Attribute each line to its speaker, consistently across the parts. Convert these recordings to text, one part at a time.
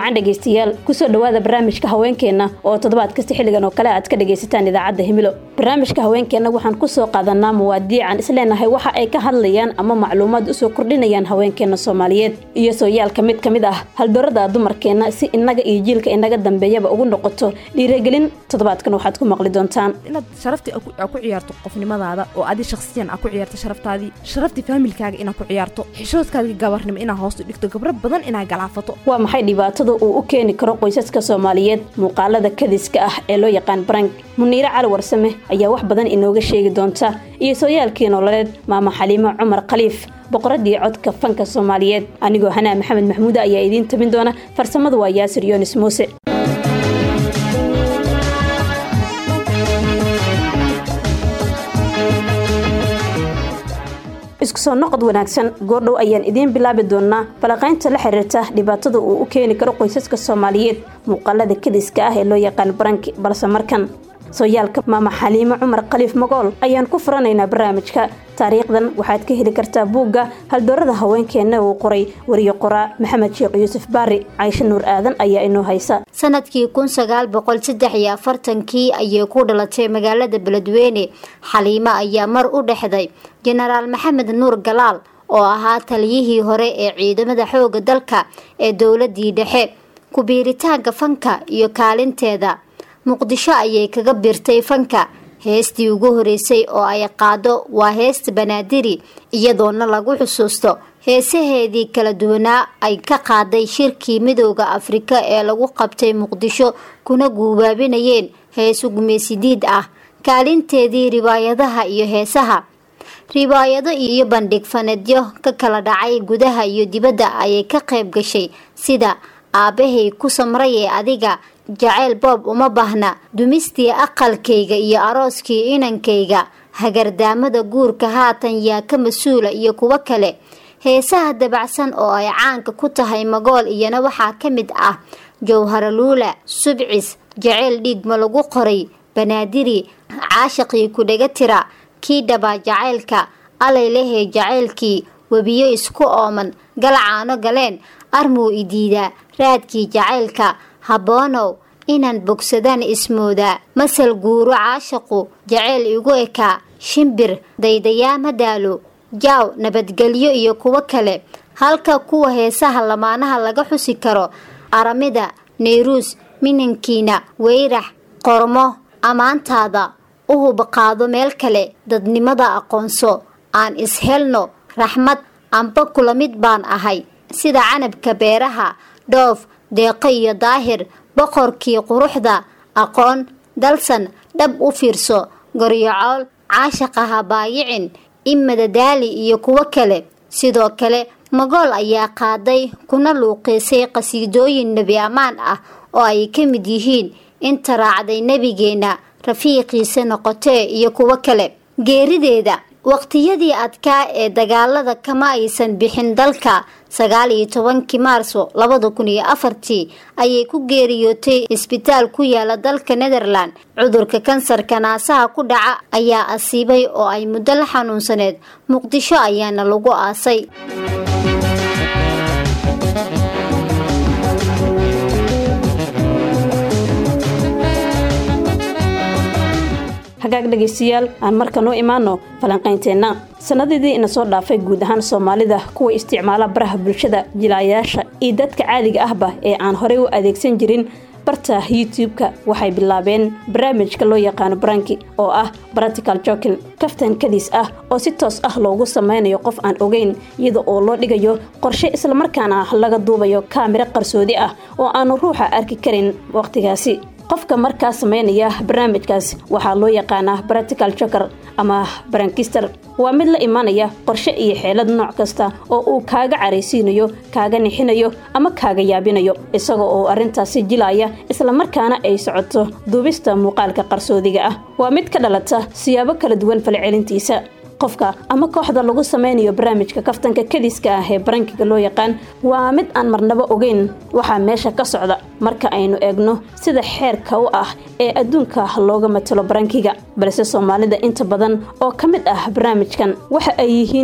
Speaker 1: wacan dhegaystayaal kusoo dhowaada barnaamijka haweenkeenna oo toddobaad kasta xilligan oo kale aad ka dhagaysataan idaacadda himilo barnaamijka haweenkeenna waxaan kusoo qaadanaa muwaadiican isleenahay waxa ay ka hadlayaan ama macluumaad usoo kordhinayaan haweenkeenna soomaaliyeed iyo sooyaalka mid ka mid ah haldoorada dumarkeenna si inaga iyo jiilka inaga dambeeyaba ugu noqoto dhiiragelin toddobaadkan waxaad ku maqli doontaan
Speaker 2: inaad sharaftii aa ku ciyaarto qofnimadaada oo adi shakhsiyan aa ku ciyaarto sharaftaadii sharaftii faamilkaaga inaad ku ciyaarto xishoodkaadii gabarnimo inaad hoostu dhigto gabro badan inaad galaafato
Speaker 1: waa maxay dhibaatada uu u keeni karo qoysaska soomaaliyeed muuqaalada kadiska ah ee loo yaqaan barank muniire cali warsame ayaa wax badan inooga sheegi doonta iyo sooyaalkii nololeed maama xaliimo cumar khaliif boqoradii codka fanka soomaaliyeed anigoo hanaa maxamed maxmuuda ayaa idiin tabin doona farsamadu waa yaasir yoonis muuse isku soo noqod wanaagsan goordhow ayaan idiin bilaabi doonaa falaqaynta la xiriirta dhibaatada uu u keeni karo qoysaska soomaaliyeed muuqaalada kadiska ah ee loo yaqaan baranki balse markan sooyaalka maama xaliimo cumar khaliif magool ayaan ku furanaynaa barnaamijka taariikhdan waxaad ka heli kartaa buugga haldoorada haweenkeenna uu qoray wariye qoraa maxamed sheekh yuusuf baari caysho nuur aadan ayaa inoo haysa
Speaker 3: sanadkii kun sagaal boqol saddex iyo afartankii ayay ku dhalatay magaalada beledweyne xaliimo ayaa mar u dhexday jenaraal maxamed nuur galaal oo ahaa taliyihii hore ee ciidamada xooga dalka ee dowladii dhexe ku-biiritaanka fanka iyo kaalinteeda muqdisho ayay kaga biirtay fanka heestii ugu horeysay oo ay qaado waa heesta banaadiri iyadoona lagu xusuusto heesaheedii kala duwanaa ay ka qaaday shirkii midooda afrika ee lagu qabtay muqdisho kuna guubaabinayeen heesu gumeysidiid ah kaalinteedii riwaayadaha iyo heesaha riwaayado iyo bandhig faneedyo ka kala dhacay gudaha iyo dibadda ayay ka qayb gashay sida aabbahay ku samray ee adiga jaceyl boob uma baahna dumistii aqalkayga iyo arooskii inankayga hagardaamada guurka haatan yaa ka mas-uula iyo kuwo kale heesaha dabacsan oo ay caanka ku tahay magool iyana waxaa ka mid ah jowharaluula subcis jaceyl dhiigma lagu qoray banaadiri caashaqii kudhaga tira kii dhabaa jacaylka alay lehey jacaylkii webiyo isku ooman galacaano galeen armuu idiidaa raadkii jacaylka habboonow inaan bogsadaan ismoodaa masal guuro caashaqu jaceyl igu ekaa shimbir daydayaama daalo jaaw nabadgelyo iyo kuwo kale halka kuwa heesaha lamaanaha laga xusi karo aramida nayruus minankiina weyrax qormo ammaantaada u hubaqaado meel kale dadnimada aqoonso aan ishelno raxmad amba kula mid baan ahay sida canabka beeraha dhoof deeqo iyo daahir boqorkii quruxda aqoon dalsan dhab u fiirso goryocool caashaqaha baayicin imadadaali iyo kuwo kale sidoo kale magool ayaa qaaday kuna luuqiisay qasiidooyin nebi ammaan ah oo ay ka mid yihiin inta raacday nebigeenna rafiiqiisa noqotee iyo kuwo kale geerideeda waqtiyadii adkaa ee dagaalada kama aysan bixin dalka sagaal iyo tobankii maarso labada kun iyo afartii ayay ku geeriyootay isbitaal ku yaala dalka netherland cudurka kansarka naasaha ku dhaca ayaa asiibay oo ay muddo la xanuunsaneed muqdisho ayaana lagu aasay
Speaker 1: hagaag dhegaystayaal aan markan u imaano falanqaynteenna sanadidii ina soo dhaafay guud ahaan soomaalida kuwa isticmaala baraha bulshada jilaayaasha iyo dadka caadiga ahba ee aan horey u adeegsan jirin barta youtube-ka waxay bilaabeen barnaamijka loo yaqaano baranki oo ah baratical jokin kaftan kadiis ah oo si toos ah loogu sameynayo qof aan ogeyn iyada oo loo dhigayo qorshe islamarkaana laga duubayo kaamiro qarsoodi ah oo aanu ruuxa arki karin waqtigaasi qofka markaa sameynaya barnaamijkaas waxaa loo yaqaanaa baratical joker ama barankister waa mid la imanaya qorshe iyo xeelad nooc kasta oo uu kaaga caraysiinayo kaaga nixinayo ama kaaga yaabinayo isaga oo arrintaasi jilaya islamarkaana ay socoto duubista muuqaalka qarsoodiga ah waa mid ka dhalata siyaabo kala duwan falcelintiisa qofka ama kooxda lagu sameynayo barnaamijka kaftanka kadiska ah ee barankiga loo yaqaan waa mid aan marnabo ogeyn waxaa meesha ka socda marka aynu eegno sida xeerka u ah ee adduunka looga matalo barankiga balse soomaalida inta badan oo ka mid ah barnaamijkan waxa ay yihiin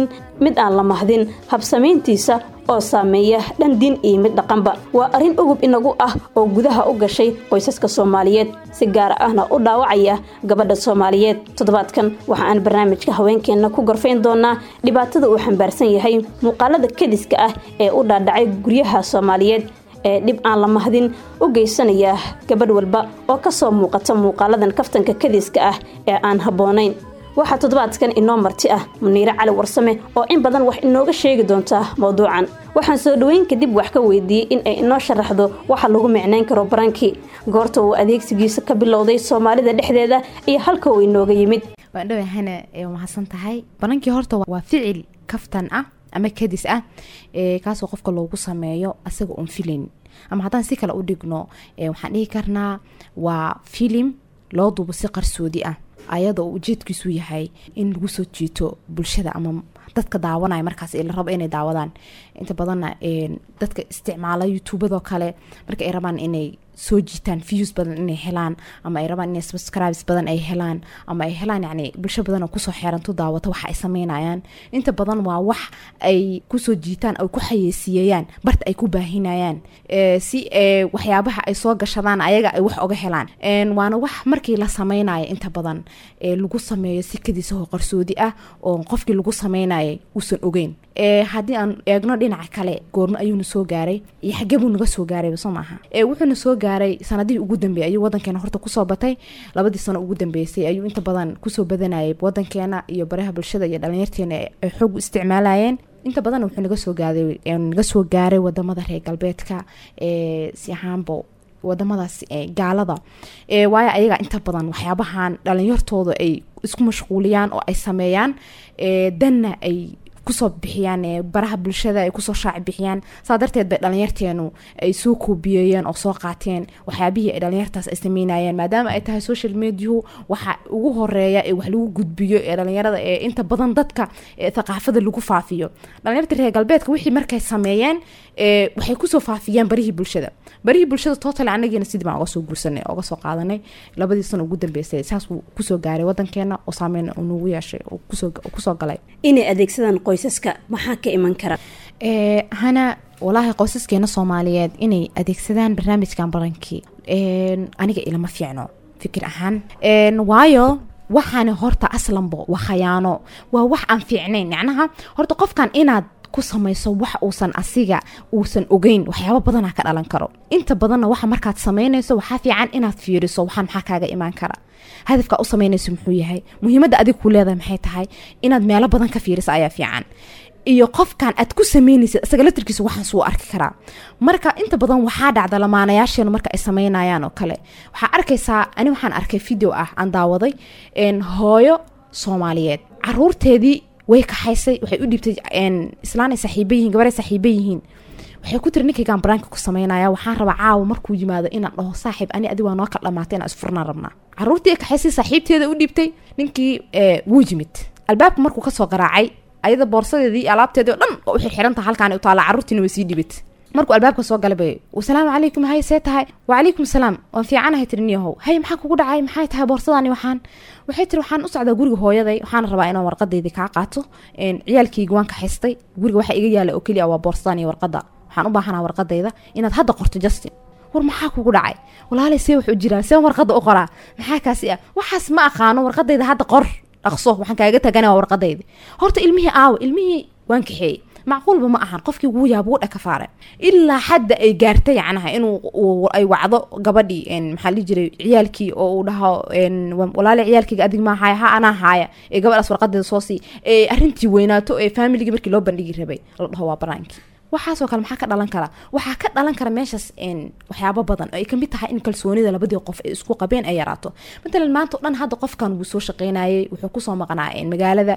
Speaker 1: mid aan la mahdin habsamayntiisa oo saameeya dhan diin iyo mid dhaqanba waa arrin ugub inagu ah oo gudaha u gashay qoysaska soomaaliyeed si gaar ahna u dhaawacaya gabadha soomaaliyeed toddobaadkan waxa aan barnaamijka haweenkeenna ku gorfayn doonaa dhibaatada uu xambaarsan yahay muuqaalada kediska ah ee u dhaadhacay guryaha soomaaliyeed ee dhib aan la mahdin u geysanaya gabadh walba oo kasoo muuqata muuqaaladan kaftanka kadiska ah ee aan habboonayn waxaa toddobaadkan inoo marti ah muniire cali warsame oo in badan wax inooga sheegi doontaa mowduucan waxaan soo dhoweyn kadib wax ka weydiiyey in ay inoo sharaxdo waxa lagu micnayn karo barankii goorta uu adeegsigiisa ka bilowday soomaalida dhexdeeda iyo halka uu inooga yimid
Speaker 2: waan dhowahana mahadsan tahay banankii horta waa ficil kaftan ah ama kadis ah kaasoo qofka loogu sameeyo asaga oon filayn ama haddaan si kale u dhigno waxaan dhihi karnaa waa filim loo duubo si qarsoodi ah ayada oo ujeedkiisu yahay in lagu soo jiito bulshada ama dadka daawanaya markaas la rabo inay daawadaan inta badanna dadka isticmaala youtubadoo kale marka ay rabaan inay soo jiitaan views badan inay helaan ama ay rabaan inay subscribes badan ay helaan ama ay helaan yani bulsho badan oo kusoo xeeranto daawata waxa ay sameynayaan inta badan waa wax ay kusoo jiitaan ay ku xayeysiiyayaan barta ay ku baahinayaan si waxyaabaha ay soo gashadaan ayaga ay wax oga helaan waana wax markii la sameynaya inta badan lagu sameeyo si kadiisahoo qarsoodi ah oo qofkii lagu sameynaya uusan ogeyn haddii aan eegno dhinaca kale goormo ayuuna soo gaaray iyo xagee buu naga soo gaarayba soo maaha wuxuuna soo gaaray sanadihii ugu dambeeyay ayuu wadankeena horta kusoo batay labadii sano ugu dambeysay ayuu inta badan kusoo badanayay wadankeena iyo baraha bulshada iyo dhalinyarteena ay xoog u isticmaalayeen inta badanna wuxuu naga soo gaaray naga soo gaaray wadamada reer galbeedka si ahaanba wadamadaas gaalada waayo ayaga inta badan waxyaabahan dhalinyartooda ay isku mashquuliyaan oo ay sameeyaan danna ay kusoo bixiyaan baraha bulshada ay kusoo shaaci bixiyaan saa darteed bay dhalinyarteenu ay soo koobiyeeyeen oo soo qaateen waxyaabihii ay dhalinyartaas ay sameynayeen maadaama ay tahay social mediahu waxa ugu horeeya ee wax lagu gudbiyo ee dhalinyarada ee inta badan dadka thaqaafada lagu faafiyo dhalinyarta reer galbeedka wixii markay sameeyeen waxay kusoo faafiyeen barihii bulshada barihii bulshada total anagiina sidii baan oga soo guursanay oga soo qaadanay labadii sano ugu dambeysay saas uu kusoo gaaray wadankeena oo saameyn uu nagu yeeshay kusoo galay
Speaker 1: inay adeegsadaan qoysaska maxaa ka iman kara
Speaker 2: hana walaahi qoysaskeena soomaaliyeed inay adeegsadaan barnaamijkan barankii aniga ilama fiicno fikir ahaan waayo waxaana horta aslanbo waa khayaano waa wax aan fiicnayn macnaha horta qofkan inaad ku samayso wax uusan asiga uusan ogeyn waxyaaba badanaa ka dhalan karo inta badanna waxa markaad samaynayso waxaa fiican inaad fiiriso waxaan maxaa kaaga imaan kara hadafkaa u samaynayso muxuu yahay muhiimadda adig ku leedahay maxay tahay inaad meelo badan ka fiiriso ayaa fiican iyo qofkan aad ku sameynaysid isaga latarkiisa waxaan suu arki karaa marka inta badan waxaa dhacda lamaanayaasheenu marka ay sameynayaan oo kale waxaa arkaysaa ani waxaan arkay video ah aan daawaday hooyo soomaaliyeed caruurteedii way kaxaysay waxay u dhiibtay islaanay saaxiiba yihiin gabaray saaxiiba yihiin waxay ku tiri ninkaygaan baraanka ku sameynaya waxaan rabaa caawa markuu yimaado inaan dhaho saaxiib ani adi waa noo kala dhamaatay inaan isfurnaan rabnaa caruurtii ay kaxaysay saaxiibteeda u dhiibtay ninkii wuu yimid albaabka markuu kasoo garaacay ayada boorsadeedii alaabteedii o dhan oo u xirxiranta halkaan u taala carruurtiina way sii dhibat markuu albaabka soo galabay wasalaamu calaykum hay see tahay wacalaykum salaam waan fiicanahay tiri niyahow hay maxaa kugu dhacay maxay tahay boorsadaani waxaan waxay tiri waxaan u socdaa guriga hooyaday waxaana rabaa inaan warqadeydii kaa qaato ciyaalkayga waan kaxaystay guriga waxa iga yaala oo keliya waa boorsadan iyo warqada waxaan u baahanaa warqadayda inaad hadda qorto justin war maxaa kugu dhacay walaalay see wax u jiraa see warqada u qoraa maxaa kaasi ah waxaas ma aqaano warqadayda hadda qor dhaqso waxaan kaaga tagana waa warqadaydi horta ilmihii aawa ilmihii waan kaxeeyey macquulba ma ahan qofkii wuu yaab wuu dhakafaare ilaa xadda ay gaartay yacnaha inuu ay wacdo gabadhii maxaa dhihi jiray ciyaalkii oo uu dhaho walaale ciyaalkayga adig maa haaya ha anaa haaya ee gabadhaas warqadeeda soo sii ee arrintii weynaato ee faamiligii markii loo bandhigi rabay la dhaho waa baraankii waxaasoo kale maxaa ka dhalan kara waxaa ka dhalan kara meeshaas waxyaabo badan oo ay kamid tahay in kalsoonida labadii qof ay isku qabeen ay yaraato matalan maanta o dhan hadda qofkan wuu soo shaqeynayay wuxuu kusoo maqnaa magaalada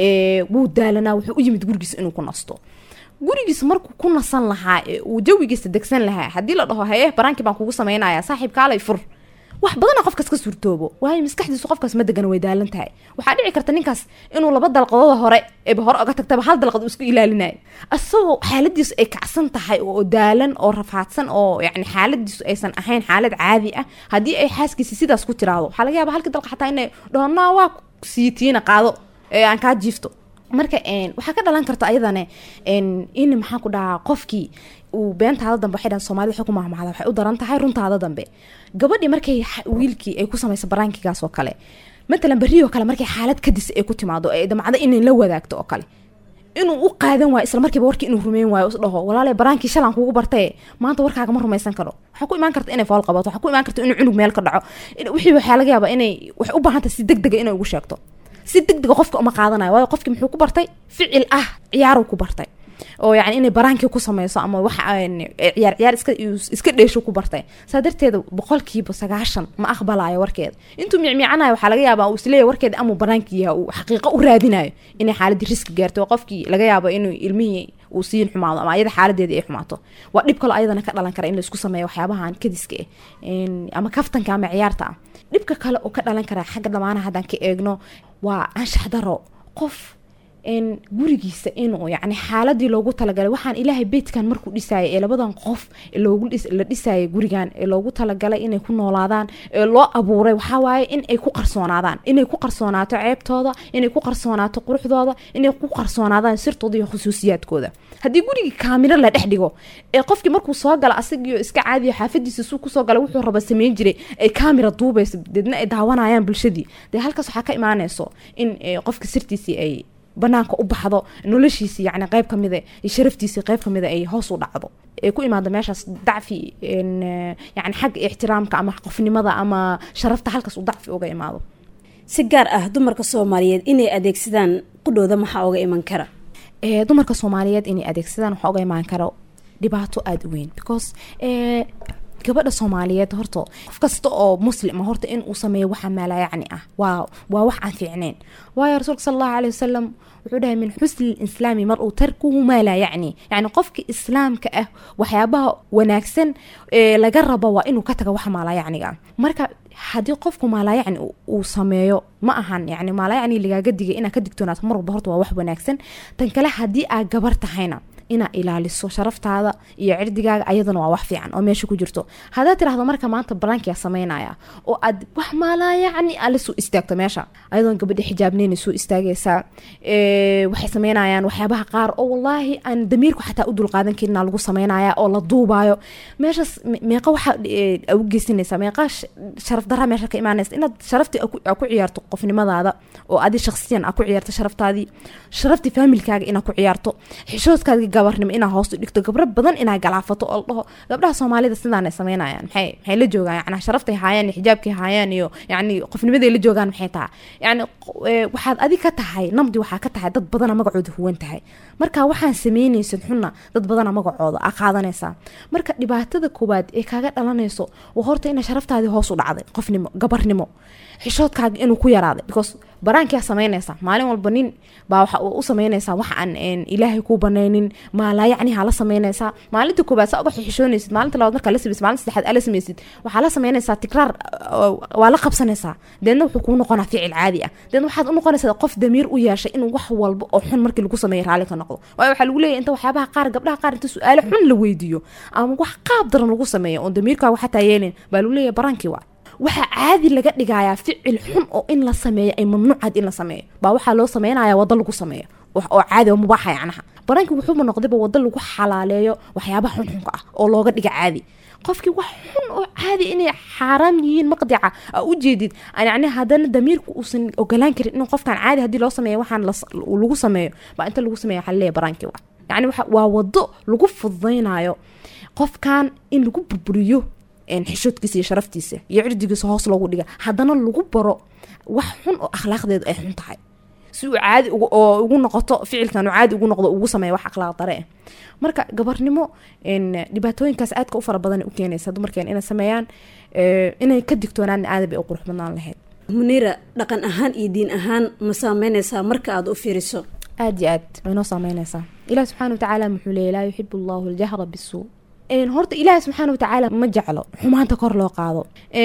Speaker 2: wuu daalanaa wuxuu u yimid gurigiisa inuu ku nasto gurigiisa markuu ku nasan lahaa ee uu jawigiisa degsan lahaa haddii la dhaho haye baraankii baan kugu sameynaya saaxiib kaalay fur wax badana qofkaas ka suurtoobo waayo maskaxdiisu qofkaas ma degana way daalan tahay waxaa dhici karta ninkaas inuu laba dalqadooda hore eeba hore oga tagtaba hal dalqad uu isku ilaalinayo isagoo xaaladiisu ay kacsan tahay oo daalan oo rafaadsan oo yani xaaladiisu aysan ahayn xaalad caadi ah haddii ay xaaskiisi sidaas ku tiraahdo waxaa laga yaaba halkii dalqa xataa inay dhaho naa waa siitiina qaado ee aan kaa jiifto marka waxaa ka dhalan karta ayadane in maxaan ku dhahaa qofkii uu beentaada dambe waxay dhahan soomaalida waxay ku mahmahda waxay u daran tahay runtaada dambe gabadhii markay wiilkii ay ku samayso baraankigaas oo kale matalan berrioo kale markay xaalad kadis ay ku timaado ee damcada inay la wadaagto oo kale inuu u qaadan waayo isla markiiba warkii inuu rumeyn waayo is dhaho walaale baraankii shalan kuugu bartae maanta warkaaga ma rumaysan karo waxaa ku imaan karta inay fool qabato waxaa ku imaan karta inuu cunug meel ka dhaco wixii waxaa laga yaabaa inay waxay u baahan tahay si deg dega inay ugu sheegto si deg dega qofka uma qaadanayo waayo qofkii muxuu ku bartay ficil ah ciyaaruu ku bartay oo yani inay baraankii ku sameyso ama wax ciyaar ciyaar iska iska dheesho ku bartay saa darteeda boqolkiiba sagaashan ma aqbalayo warkeeda intuu micmiicanayo waxaa laga yaabaa uu isleeyahy warkeeda amuu baraankii yaha uu xaqiiqo u raadinayo inay xaaladii riski gaarto oo qofkii laga yaabo inuu ilmihii uu siin xumaado ama ayada xaaladeedii ay xumaato waa dhib kaloo ayadana ka dhalan kara in laisku sameeyo waxyaabahan kadiska ah ama kaftanka ama ciyaarta ah dhibka kale oo ka dhalan kara xagga dhamaanaha haddaan ka eegno waa anshax daro qof gurigiisa inuu yani xaaladii loogu talagalay waxaan ilaahay beydkan markuu dhisayay ee labadan qof la dhisayay gurigan ee loogu talagalay inay ku noolaadaan ee loo abuuray waxawaaye in ay ku qarsoonaadaan inay ku qarsoonaato ceebtooda inay ku qarsoonaato quruxdooda inay ku qarsoonaadaan sirtooda iyo khusuusiyaadkooda haddii gurigii kaamiro la dhex dhigo ee qofkii markuu soo gala asagiio iska caadiyo xaafadiisa suu kusoo gala wuxuu raba sameyn jiray ay kaamira duubayso deedna ay daawanayaan bulshadii dee halkaas waxaa ka imaanayso in qofka sirtiisii ay banaanka u baxdo noloshiisi yani qeyb kamida iyo sharaftiisi qeyb kamida ay hoos u dhacdo ee ku imaada meeshaas dacfi yani xagga ixtiraamka ama qofnimada ama sharafta halkaas uu dacfi uga imaado
Speaker 1: si gaar ah dumarka soomaaliyeed inay adeegsadaan qudhooda maxaa uga iman kara
Speaker 2: dumarka soomaaliyeed inay adeegsadaan waxaa uga imaan kara dhibaato aada u weyn because gabadha soomaaliyeed horta qof kasta oo muslima horta in uu sameeyo waxa maalayacni ah waa waa wax aan fiicneyn waayo rasuulka sala allahu aley wasalam wuxuu dhahay min xusni lislaami mar uu tarkuhu maa laa yacni yacni qofka islaamka ah waxyaabaha wanaagsan ee laga rabo waa inuu ka taga waxa maalayacniga marka haddii qofku maalayacni uu sameeyo ma ahan yani maalayacni lagaaga digay inaad ka digtoonaato mar walba horta waa wax wanaagsan tan kale haddii aad gabar tahayna inaad ilaaliso sharaftaada iyo cirdigaaga ayadana waa wax fiican oo meesha ku jirto haddaad tirahdo marka maanta balankia sameynaya oo aad wax maalaa yacni alle soo istaagto meesha ayadoon gabadha xijaabneyna soo istaagaysaa waxay sameynayaan waxyaabaha qaar oo wallaahi aan damiirku xataa u dulqaadan karina lagu sameynaya oo la duubaayo meeshaas meeqa waxa u geysanaysaa meeqa sharaf daraa meesha ka imaanaysa inaad sharaftii aa ku ciyaarto qofnimadaada oo adi shaksiyan aa ku ciyaarto sharaftaadii sharaftii faamilkaaga inaad ku ciyaarto xishoodkaadii gabarnimo inaa hoos u dhigto gabro badan inaa galaafato oo la dhaho gabdhaha soomaalida sidaanay sameynayaan maxay maxay la joogaan yani sharaftay haayaan iyo xijaabkay haayaan iyo yani qofnimaday la joogaan maxay tahay yani waxaad adig ka tahay namdi waxaa ka tahay dad badana magacooda huwan tahay marka waxaan sameynaysid xunna dad badana magacooda aa qaadanaysaa marka dhibaatada koowaad ee kaaga dhalanayso waa horta ina sharaftaadii hoos u dhacday qofnimo gabarnimo xishoodkaaga inuu ku yaraaday because baraankia sameynaysaa maalin walba nin baa waxa u sameynaysaa wax aan ilaahay kuu banaynin maalaa yacni haa la sameynaysaa maalinta koobaad saa uga xishoonaysid maalinta labaad markaa la samaysid maalinta saddexaad aa la samaysid waxaa la sameynaysaa tikraar waa la qabsanaysaa deedna wuxuu kuu noqonaa ficil caadi ah deedna waxaad u noqonaysaa qof damiir u yeeshay inuu wax walba oo xun markii lagu sameeyo raalli ka noqdo waayo waxaa lagu leeyahy inta waxyaabaha qaar gabdhaha qaar inta su-aalo xun la weydiiyo ama wax qaab daran lagu sameeyo oon damiirkaaga xataa yeelin baa lagu leeyahay baraankii waa waxaa caadi laga dhigayaa ficil xun oo in la sameeyo ay mamnuucaad in la sameeyo baa waxaa loo sameynaya wado lagu sameeyo oo caadi oo mubaaxa yacnaha banaanki wuxuuba noqdayba wado lagu xalaaleeyo waxyaabaha xunxunka ah oo looga dhiga caadi qofkii wax xun oo caadi inay xaaraam yihiin maqdica aa u jeedid yani haddana damiirku uusan ogolaan karin in qofkan caadi haddii loo sameeyo waxaan lagu sameeyo baa inta lagu sameeyo waxaa laleeyahay baraankii waa yani waa wado lagu fududaynayo qofkan in lagu burburiyo xishoodkiisa iyo sharaftiisa iyo cirdigiisa hoos loogu dhiga haddana lagu baro wax xun oo akhlaaqdeedu ay xun tahay si uu caadi oo ugu noqoto ficilkan uu caadi ugu noqdo ugu sameeya wax akhlaaq dare ah marka gabarnimo dhibaatooyinkaas aadka u fara badan u keenaysa dumarkeen inay sameeyaan inay ka digtoonaan aada bay u qurux badnaan lahayd
Speaker 1: muniira dhaqan ahaan iyo diin ahaan ma saameynaysaa marka aada u fiiriso
Speaker 2: aada iyo aad way noo saameynaysaa ilaah subxana watacaala muxuu leeyay laa yuxibu allahu aljahra bisuu horta ilaahi subxaana watacaala ma jeclo xumaanta kor loo qaado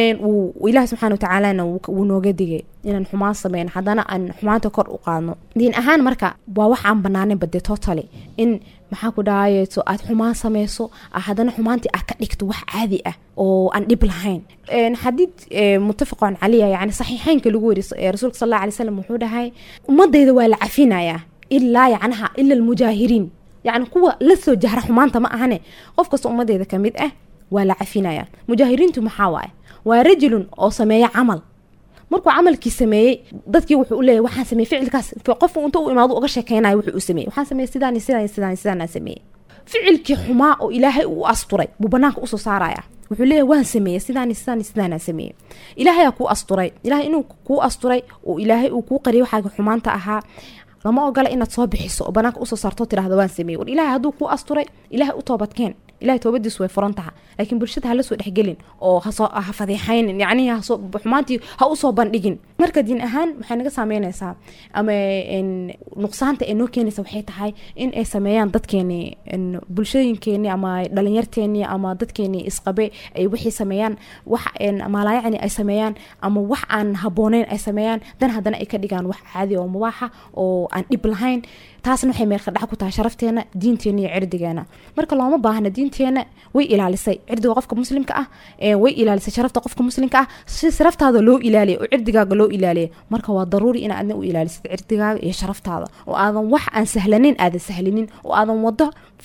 Speaker 2: ilahi subxaana watacaalana wuu nooga digay inaan xumaan sameyn haddana aan xumaanta kor u qaadno diin ahaan marka waa wax aan banaanin bade totally in maxaa ku dhahayeeto aad xumaan sameyso haddana xumaantii aad ka dhigto wax caadi ah oo aan dhib lahayn xadiid muttafaqon caliya yani saxiixeynka lagu weri rasuulka sal alla alay slam wuxuu dhahay ummadayda waa la cafinayaa ilaa yacnaha ila almujaahiriin yacni kuwa lasoo jahra xumaanta ma ahane qof kasta ummadeeda ka mid ah waa la cafinayaan mujaahiriintu maxaa waaye waa rajulun oo sameeya camal markuu camalkii sameeyey dadkii wuxuu u leeyahy waxaan sameeyey ficilkaas qof inta u imaado uga sheekeynayo wuxuu u sameeyey waxaan sameeyey sidaan iyo sidaan iyo sidaan iyo sidaan aan sameeyey ficilkii xumaa oo ilaahay uu asturay buu banaanka usoo saaraya wuxuu leeyahy waan sameeyey sidaan iyo sidaan iyo sidaan aan sameeyey ilaahayaa kuu asturay ilaahay inuu kuu asturay oo ilaahay uu kuu qariyay waxaaga xumaanta ahaa lama ogola inaad soo bixiso oo banaanka usoo saarto tirahdo waan sameeyey war ilaahay hadduu kuu asturay ilaahay u toobadkeen ilahay toobadiisu way furan taha laakiin bulshada hala soo dhexgelin oo hasoo ha fadeexaynin yacnihi hasoo xumaantii ha usoo bandhigin marka diin ahaan waxay naga saameynaysaa ama nuqsaanta ee noo keenaysa waxay tahay in ay sameeyaan dadkeeni bulshooyinkeeni ama dhalinyarteeni ama dadkeeni isqabe ay waxay sameeyaan wax maalaayacni ay sameeyaan ama wax aan habooneyn ay sameeyaan dan haddana ay ka dhigaan wax caadi oo mubaaxa oo aan dhib lahayn taasna waxay meelka dhac ku tahay sharafteena diinteena iyo cirdigeena marka looma baahna diinteena way ilaalisay cirdiga qofka muslimka ah way ilaalisay sharafta qofka muslimka ah si sharaftaada loo ilaaliya oo cirdigaaga loo ilaaliya marka waa daruuri ina adna u ilaalisid cirdigaaga iyo sharaftaada oo aadan wax aan sahlanin aadan sahlinin oo aadan wado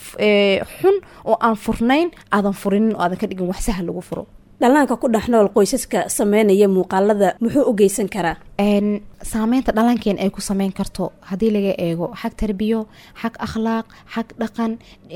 Speaker 2: xun oo aan furnayn aadan furinin oo aadan ka dhigin wax sahal lagu furo
Speaker 1: dhallaanka ku dhex nool qoysaska sameynaya muuqaalada muxuu u geysan karaa
Speaker 2: saameynta dhallaankeen ay ku sameyn karto haddii laga eego xag tarbiyo xag akhlaaq xag dhaqan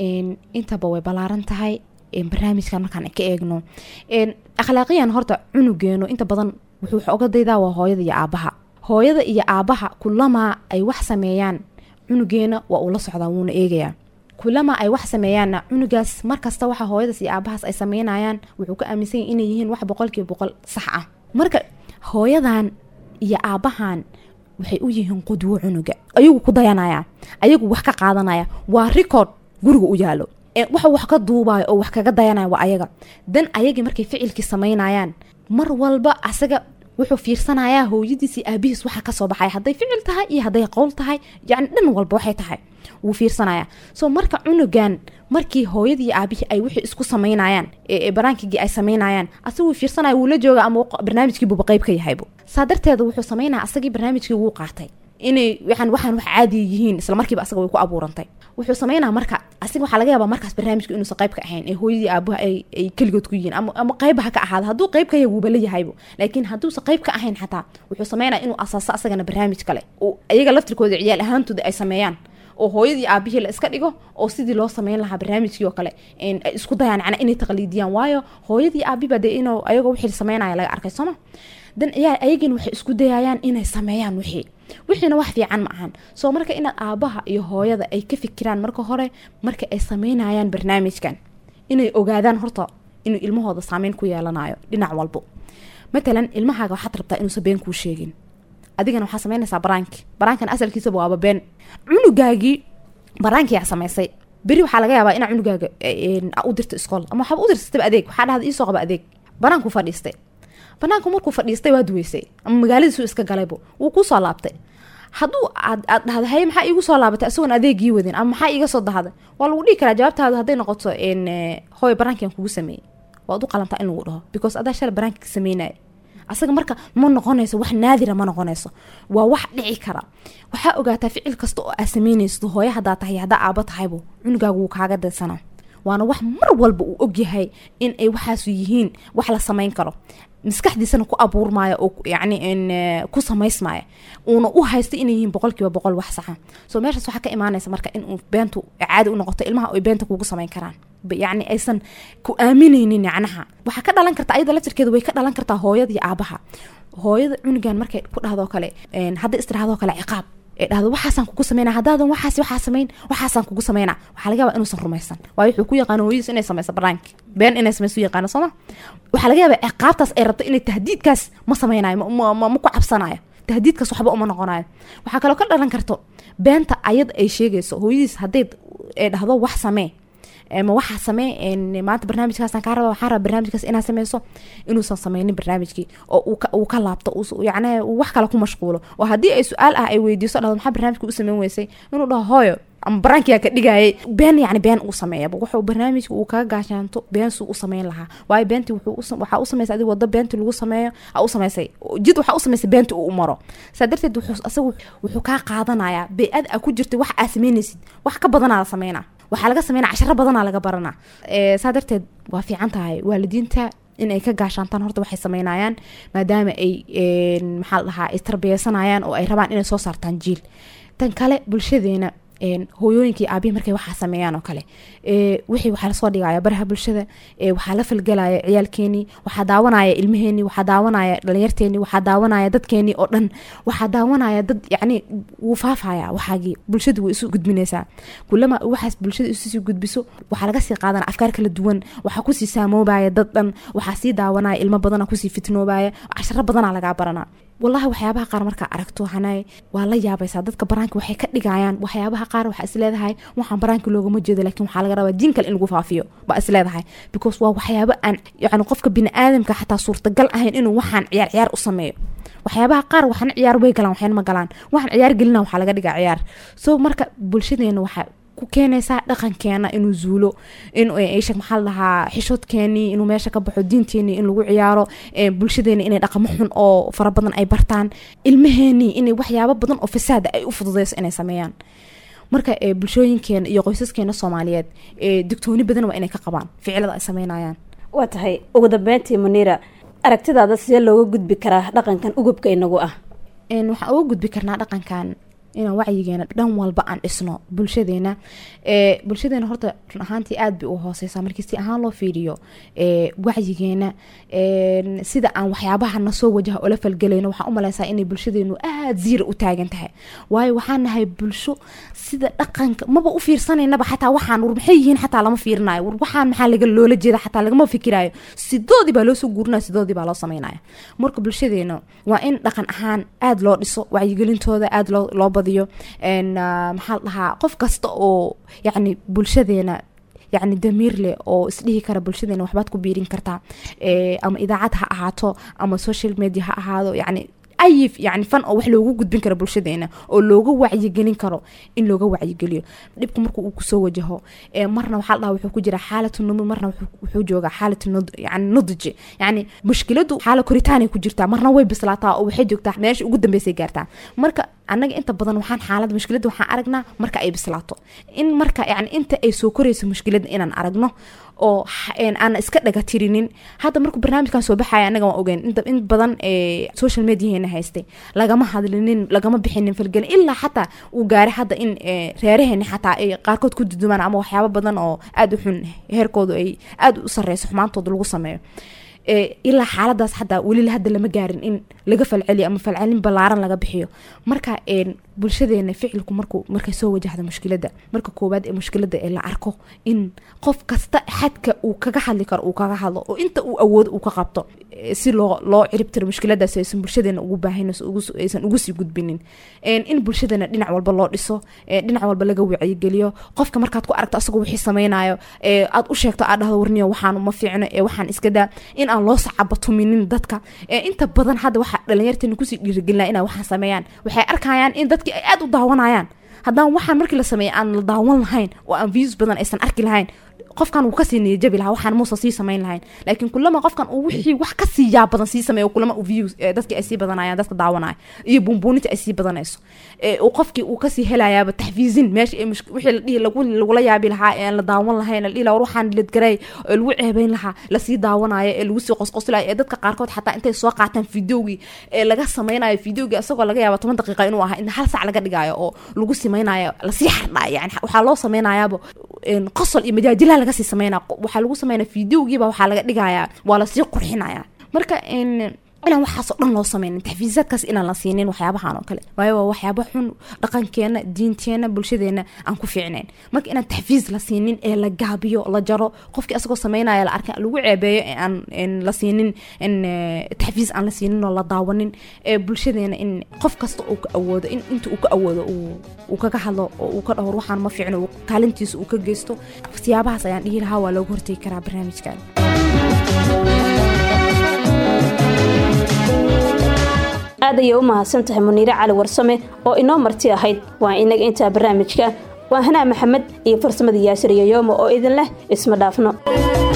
Speaker 2: intaba way ballaaran tahay barnaamijkan markaan ka eegno akhlaaqiyan horta cunugeeno inta badan wuxuu oga daydaa waa hooyada iyo aabaha hooyada iyo aabaha kulamaa ay wax sameeyaan cunugeena waa uu la socdaa wuuna eegayaa kulama ay wax sameeyaanna cunugaas markasta waxa hooyadaas iyo aabahaas ay sameynayaan wuxuu ka aaminsan yahy inay yihiin wax boqolkiiba boqol sax ah marka hooyadan iyo aabahan waxay u yihiin qudwo cunuga ayagu ku dayanaya ayagu wax ka qaadanaya waa record guriga u yaalo waxa wax ka duubayo oo wax kaga dayanaya waa ayaga dan ayagii markay ficilkii sameynayaan mar walba asaga wuxuu fiirsanayaa hooyadiis iyo aabihiis waxa kasoo baxaya hadday ficil tahay iyo hadday qowl tahay yani dhan walba waxay tahay wuu fiirsanaya so marka cunugan markii hooyadii aabihii ay wixii isku sameynayaan baraankigii ay sameynayaan asaga wuu fiirsanaya wuu la jooga ama barnaamijkiibuba qeyb ka yahaybu saa darteeda wuxuu sameynaya asagii barnaamijkii wuu qaatay inay waxaan waxaan wax caadi yihiin isla markiiba asaga way ku abuurantay wuxuu sameynaa marka asiga waxaa laga yaabaa markaas barnaamijka inuusan qayb ka ahayn ee hooyadii aabuha ay ay keligood ku yihiin ama ama qayba ha ka ahaada hadduu qayb ka yahay wuuba la yahaybo laakiin hadduusan qayb ka ahayn xataa wuxuu sameynaya inuu asaaso asagana barnaamij kale oo iyaga laftirkooda ciyaal ahaantooda ay sameeyaan oo hooyadii aabihii la iska dhigo oo sidii loo sameyn lahaa barnaamijkii oo kale ay isku dayaan macnaa inay taqliidiyaan waayo hooyadii aabiba dee inuu ayagoo wixii sameynaya laga arkay sooma dan ciyaal ayagiina waxay isku dayayaan inay sameeyaan wixii wixiina wax fiican ma ahan soo marka inaad aabaha iyo hooyada ay ka fikiraan marka hore marka ay sameynayaan barnaamijkan inay ogaadaan horta inuu ilmahooda saameyn ku yeelanayo dhinac walbo matalan ilmahaaga waxaad rabtaa inuusan been kuu sheegin adigana waxaa sameynaysaa baraanki baraankan asalkiisaba waaba been cunugaagii baraankiyaa samaysay beri waxaa laga yaabaa inaa cunugaaga u dirto iskool ama waxaaba u dirsataba adeeg waxaa dhahda iisoo qaba adeeg banaanku fadhiistay banaanku markuu fadhiistay waa duweysay ama magaaladiisu iska galaybo wuu kusoo laabtay hadduu aad aad dhahda haye maxaa iigu soo laabatay isagoon adeegii wadin ama maxaa iiga soo dahday waa lagu dhihi karaa jawaabtaadu hadday noqoto hooy baraankian kugu sameeyey waad u qalantaa in lagu dhaho because adaa shala baraanki ka sameynaya asaga marka ma noqonayso wax naadira ma noqonayso waa wax dhici kara waxaa ogaataa ficil kasta oo aad sameynayso hooyo hadaa tahay haddaa aabo tahaybo cunugaagu wuu kaaga daysana waana wax mar walba uu ogyahay in ay waxaasu yihiin wax la samayn karo maskaxdiisana ku abuurmaayo oo yani ku samaysmaayo uuna u haysta inay yihiin boqolkiiba boqol wax saxa so meeshaas waxaa ka imaanaysa marka in beentu caadi u noqoto ilmaha ay beenta kugu samayn karaan yani aysan ku aaminaynin yacnaha waxaa ka dhalan karta ayada laftirkeeda way ka dhalan kartaa hooyada iyo aabaha hooyada cunugan markay ku dhahdoo kale hadda istirahdoo kale ciqaab ee dhahdo waxaasaan kugu sameyna haddaadan waxaas waxaa samayn waxaasaan kugu sameyna waxaa laga yaabaa inuusan rumaysan waayo wuxuu ku yaqaano hooyadiis inay samayso baraanki been inay samayso yaqaano sooma waxaa laga yaabaa ciqaabtaas ay rabto inay tahdiidkaas ma sameynayo ma ku cabsanayo tahdiidkaas waxba uma noqonayo waxaa kaloo ka dhalan karto beenta ayada ay sheegayso hooyadiis hadday dhahdo wax samee ma waxaa samee maanta barnaamijkaasaan kaa raba waxaan raba barnaamijkaas inaad sameyso inuusan sameynin barnaamijkii oo uu ka laabto yacni uu wax kale ku mashquulo oo haddii ay su-aal ah ay weydiiso dhahdo maxaa barnaamijka u sameyn weysay inuu dhaho hooyo ama baraankiyaa ka dhigayay been yani been uu sameeyaba wuxuu barnaamijka uu kaga gaashaanto been suu u sameyn lahaa waayo beentii waxaa u samaysay adig wado beentii lagu sameeyo aa u samaysay jid waxaa u samaysay beentii uu u maro saa darteed wuxuu asagu wuxuu kaa qaadanayaa bey-ad aa ku jirtay wax aa sameynaysid wax ka badanaa la sameynaa waxaa laga sameynaa casharo badanaa laga baranaa saa darteed waa fiican tahay waalidiinta in ay ka gaashaantaan horta waxay sameynayaan maadaama ay maxaa la dhahaa istarbiyeysanayaan oo ay rabaan inay soo saartaan jiil tan kale bulshadeena hooyooyinkii aabihi markay waxaa sameeyaan oo kale wixii waxaa lasoo dhigaya baraha bulshada waxaa la falgelaya ciyaalkeenii waxaa daawanaya ilmaheenii waxaa daawanaya dhalinyarteenii waxaa daawanaya dadkeenii oo dhan waxaa daawanaya dad yacni wuu faafaya waxaagii bulshadu way isu gudbinaysaa kulama waxaas bulshada isusii gudbiso waxaa laga sii qaadana afkaar kala duwan waxaa kusii saamoobaya dad dhan waxaa sii daawanaya ilmo badana kusii fitnoobaya casharo badanaa lagaa baranaa wallahi waxyaabaha qaar markaa aragto hanaay waa la yaabaysaa dadka baraanka waxay ka dhigayaan waxyaabaha qaar waxaa isleedahay waxaan baraanka loogama jeedo laakiin waxaa laga rabaa diin kale in lagu faafiyo baa isleedahay because waa waxyaabo aan yani qofka bini aadamka xataa suurtagal ahayn inuu waxaan ciyaar ciyaar u sameeyo waxyaabaha qaar waxaana ciyaar way galaan waxyana ma galaan waxaan ciyaar gelina waxaa laga dhigaa ciyaar so marka bulshadeena waxaa ku keenaysaa dhaqankeena inuu zuulo in sheg maxaa la dhahaa xishoodkeenii inuu meesha ka baxo diinteenii in lagu ciyaaro bulshadeeni inay dhaqamo xun oo fara badan ay bartaan ilmaheenii inay waxyaabo badan oo fasaada ay u fududeyso inay sameeyaan marka bulshooyinkeena iyo qoysaskeena soomaaliyeed digtooni badan waa inay ka qabaan ficilada ay sameynayaan
Speaker 1: waa tahay ugu dambeyntii muniira aragtidaada sidee looga gudbi karaa dhaqankan ugubka inagu ah
Speaker 2: waxaan uga gudbi karnaa dhaqankan inaan wacyigeena dhan walba aan dhisno bulshadeena bulshadeena horta run ahaantii aad bay u hooseysaa markii si ahaan loo fiiriyo wacyigeena sida aan waxyaabaha nasoo wajaha ola falgelayno waxaan u maleysaa inay bulshadeenu aad ziira u taagan tahay waayo waxaan nahay bulsho sida dhaqanka maba u fiirsanaynaba xataa waxaan war maxay yihiin xataa lama fiirinayo war waxaan maxaa laga loola jeeda xataa lagama fikirayo sidoodii baa loo soo guurinaya sidoodii baa loo sameynaya marka bulshadeena waa in dhaqan ahaan aad loo dhiso wacyigelintooda aad loo loo badiyo maxaa la dhahaa qof kasta oo yacni bulshadeena yacni damiir leh oo isdhihi kara bulshadeena waxbaad ku biirin kartaa ama idaacad ha ahaato ama social media ha ahaado yacni ayif yani fan oo wax loogu gudbin karo bulshadeena oo looga wacyigelin karo in looga wacyigeliyo dhibka marka uu kusoo wajaho marna waxaa la dhaha wuxuu ku jira xaalatu numi marna wuxuu joogaa xaalatu yani nudji yani mushkiladu xaala koritaanay ku jirtaa marna way bislaataa oo waxay joogtaa meesha ugu dambeysay gaartaa marka annaga inta badan waxaan xaalada mushkilada waxaan aragnaa marka ay bislaato in marka yani inta ay soo korayso mushkilada inaan aragno oo aan iska dhaga tirinin hadda markuu barnaamijkan soo baxaya anaga waan ogeyn in badan social mediaheena haystay lagama hadlinin lagama bixinin falgelin ilaa xataa uu gaaray hadda in reeraheeni xataa ay qaarkood ku dudumaan ama waxyaabo badan oo aada u xun heerkoodu ay aada u sareyso xumaantooda lagu sameeyo ilaa xaaladaas xataa weli hadda lama gaarin in laga falceliyo ama falcelin ballaaran laga bixiyo marka bulshadeena ficilku markuu markay soo wajahda mushkilada marka koowaad ee mushkilada ee la arko in qof kasta xadka uu kaga hadli karo uu kaga hadlo oo inta uu awoodo uu ka qabto si loo loo ciribtiro mushkiladaas aysan bulshadeena ugu baahinayso aysan ugu sii gudbinin in bulshadeena dhinac walba loo dhiso dhinac walba laga wacyigeliyo qofka markaad ku aragto asagoo wixii sameynayo aad u sheegto aad dhahdo warniyo waxaan ma fiicno ee waxaan iska daa in aan loo sacabatuminin dadka inta badan hadda waxaa dhalinyarteena kusii dhiirigelina inay waxaan sameeyaan waxay arkayaan in dadkii ay aada u daawanayaan haddaan waxaan markii la sameeya aan la daawan lahayn oo aan views badan aysan arki lahayn qofkan wuu kasii niyajabi lahaa waxaan muusa sii samayn lahayn laakiin kulama qofkan uu wixii wax kasii yaa badan sii sameeyo kulama uu views dadkii ay sii badanayaan dadka daawanaya iyo buunbuuninta ay sii badanayso uu qofkii uu kasii helayaaba taxfiizin meesha wixii la dhihi lagula yaabi lahaa ee aan la daawan lahayn la dhihi lahaa war waxaan ledgaray ee lagu ceebeyn lahaa lasii daawanayo ee lagu sii qosqoslayo ee dadka qaarkood xataa intay soo qaataan videogii ee laga sameynayo videogii isagoo laga yaaba toban daqiiqa inuu ahaa in hal sac laga dhigayo oo lagu sameynayo lasii xardhayo yani waxaa loo sameynayaaba qosol iyo majaajilaa laga sii sameynaya waxaa lagu sameynaya videogiiba waxaa laga dhigayaa waa lasii qurxinaya marka inaan waxaasoo dhan loo sameynin taxfiisaadkaas inaan la siinin waxyaabahan oo kale waayo waa waxyaaba xun dhaqankeena diinteena bulshadeena aan ku fiicnayn marka inaan taxfiis la siinin ee la gaabiyo la jaro qofkii asagoo sameynaya la arka lagu ceebeeyo ee aan la siinin taxfiis aan la siinin oo la daawanin ee bulshadeena in qof kasta uu ka awoodo in inta uu ka awoodo uu kaga hadlo oo uu ka dhahor waxaan ma fiicno kaalintiisa uu ka geysto siyaabahaas ayaan dhihi lahaa waa looga hortegi karaa barnaamijkan
Speaker 1: aad ayay u mahadsan tahay muniire cali warsame oo inoo marti ahayd waa inaga intaa barnaamijka waa hanaa maxamed iyo farsamada yaasir yoyomo oo idin leh isma dhaafno